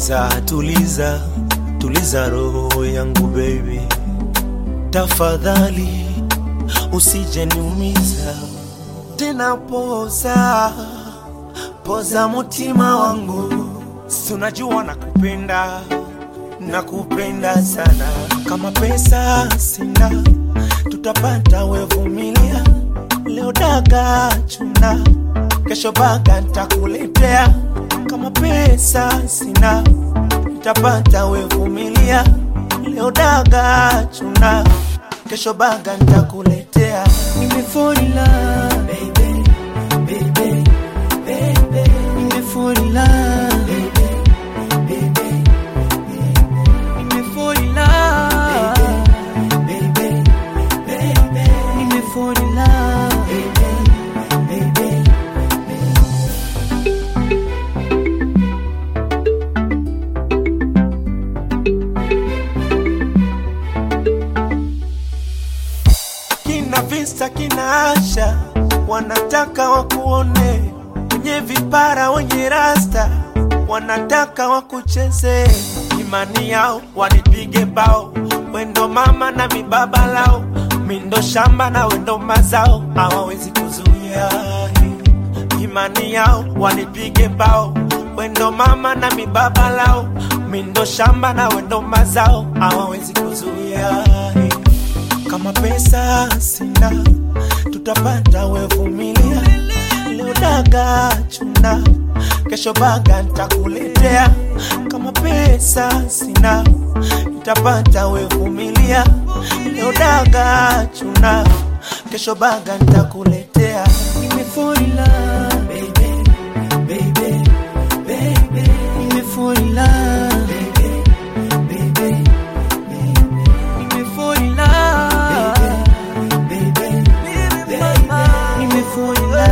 tuliza tuliza tuliza roho yangu baby tafadhali usije niumiza tena poza poza mutima wangu si unajua nakupenda nakupenda sana kama pesa sina tutapata wevumilia leo daga chuna kesho baga ntakuletea kama pesa sina tutapata wevumilia leo daga chuna kesho baga ntakuletea Nimefolila baby, baby, baby. Nimefolila baby, baby, Nimefolila baby, baby. Nimefolila baby, baby. kina visa kina Asha wanataka wakuone wenye vipara wenye rasta wanataka wakucheze imani yao wanipige bao wendo mama na mibaba lao mindo shamba na wendo mazao hawawezi kuzuia imani yao wanipige bao wendo mama na mibaba lao mindo shamba na wendo mazao hawawezi kuzuia kama pesa sina tutapata wevumilia leo daga chuna kesho baga ntakuletea kama pesa sina tutapata wevumilia leo daga chuna kesho baga ntakuletea Nimefolila baby, baby, baby. Nimefolila baby, baby, Nimefolila baby, baby. Nimefolila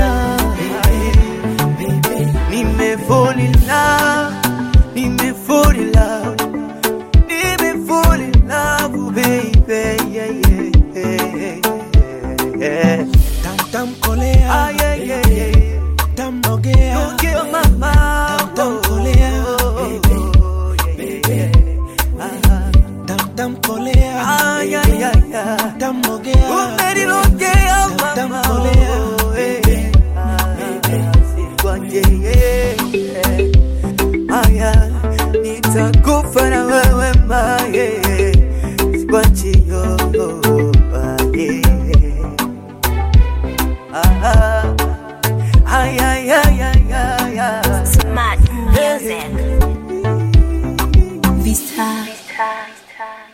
baby, Nimefolila Nimefolila Nimefolila baby yeah, yeah, yeah, yeah. tamtamkolea Ah, yeah, yeah, yeah. tamnogea Don't kill my mouth. Tamtamkolea, baby, baby. tamtamkolea Ay, ay, ay, ay. tamnogea Umenilogea mama. Tamtamkolea, Eh, ah, sikwache, eh, eh. Aya, nitakufa na wewe ma, eh, sikwache, yo, ah, yeah. Ah, ay, ay, ay, ay, ay, ay. Smart music. Vista. Vista.